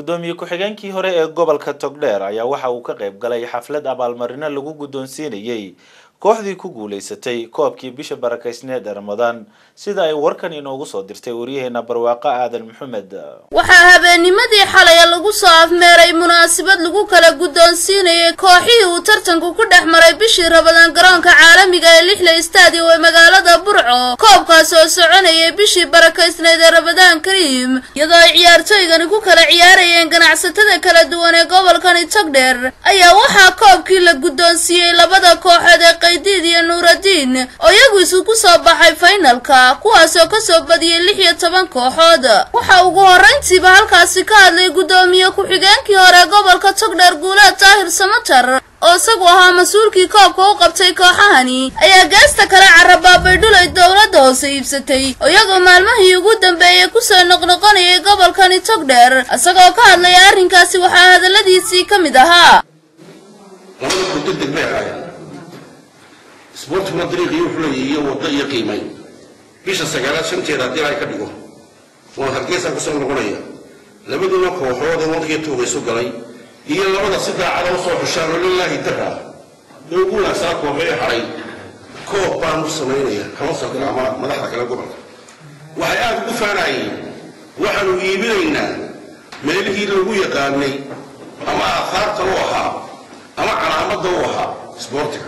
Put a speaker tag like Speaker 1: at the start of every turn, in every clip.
Speaker 1: guddoomiye ku-xigeenkii hore ee gobolka togdheer ayaa waxa uu ka qayb galay xaflad abaalmarino lagu guddoonsiinayey kooxdii ku guulaysatay koobkii bisha barakaysneed ee ramadaan sida ay warkan inoogu soo dirtay waryaheena barwaaqo aadan maxamed
Speaker 2: waxaa habeennimadii xalay lagu soo afmeeray munaasabad lagu kala guddoonsiinayay kooxihii uu tartanku ku dhex maray bishii rabadaan garoonka caalamiga ee lixle stadium ee magaalada burco koobkaas oo soconayay bishii barakaysneed ee rabadaan kariim iyadoo ay ciyaartooygani ku kala ciyaarayeen ganacsatada kala duwan ee gobolkani togdheer ayaa waxaa koobkii la guddoonsiiyey labada kooxood ee qaydiid iyo nuuradiin oo iyagu isu ku soo baxay faynalka kuwaasoo kasoo badiyey lix iyo toban kooxood waxaa ugu horrayntiiba halkaasi ka hadlay guddoomiye ku-xigeenkii hore gobolka togdheer guulaad daahir samatar oo isagu ahaa mas-uulkii koobka u qabtay kooxahani ayaa geesta kale carabaabay dhulay dowladda hoose iibsatay oo iyagoo maalmihii ugu dambeeyey kusoo noqnoqonayay gobolkani togdheer isagoo ka hadlaya arrinkaasi waxaa hadalladiisii ka mid ahaa
Speaker 3: isboortiguna dariiqii wuxuu leeyahay iyo waddo iyo qiimay bisha sagaalaad shanteeda haddii ay ka dhigo waan hargeysaan kusoo noqonaya labadiina kooxood ee wadkii tuuga isu galay iyo labada si daacada usoo xushaan oo lilaahi dara ee ugu wanaagsaa kooxee haray koob baan u samaynaya kama soo gala ama madaxda kale gobolka waxay aad ugu faanayeen waxaanu iibinaynaa meelihii lagu yaqaanay ama aahaarta u ahaa ama calaamadda u ahaa isboortiga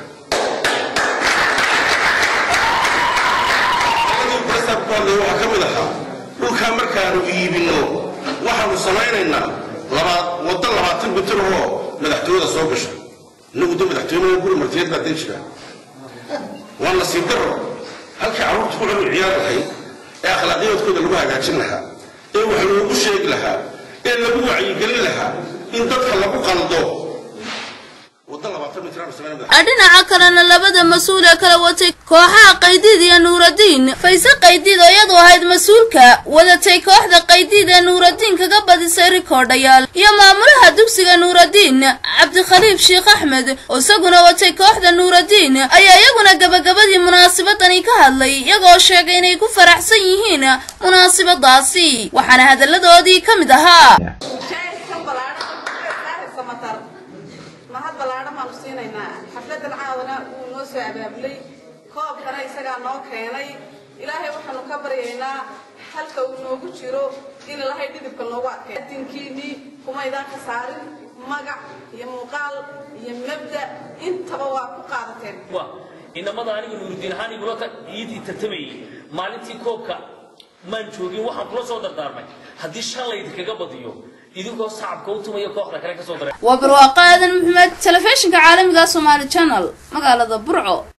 Speaker 3: waxaa ka mid ahaa dhulkaa markaanu iibinno waxaanu samaynaynaa waddo labaatan mitir oo madaxtooyada soo gasha inagu de madaxtooyada guri martiyeed baa den jira waa nasiib daro halkii carruurta ku cunu ciyaar lahayd ee akhlaaqiyaadkooda lagu hagaajin lahaa ee wax loogu sheegi lahaa ee lagu wacyigelin lahaa in dadka lagu qaldo
Speaker 2: dhinaca kalena labada mas-uul ee kala watay kooxaha qaydiid iyo nuuradiin fayse qaydiid oo iyadu ahayd mas-uulka wadatay kooxda qaydiid ee nuuradiin kaga badisay rikoodhayaal iyo maamulaha dugsiga nuuradiin cabdikhaliif sheekh axmed oo isaguna watay kooxda nuuradiin ayaa iyaguna gabagabadii munaasabadani ka hadlay iyagoo sheegay inay ku faraxsan yihiin munaasabadaasi waxaana hadalladoodii ka mid ahaa
Speaker 4: mahad ballaadhan baanu siinaynaa xafladan caadana wuu noo soo abaabulay koobkana isagaa noo keenay ilaahay waxaanu ka baryaynaa halka uu noogu jiro in ilahay dhidibka noogu adkay adinkiinii kumaydaan ka saarin magac iyo muuqaal iyo mabda intaba waa ku qaadateen
Speaker 5: inamada aniga nuuridiin ahaan igula iidii tartamayay maalintii koobka maan joogin waxaan kula soo dardaarmay haddii shan laydinkaga badiyo idinkoo sacabka u tumaya kooxda kale ka soo daray
Speaker 2: waa barwaaqo aadan maxamed telefishinka caalamiga somaali channel magaalada burco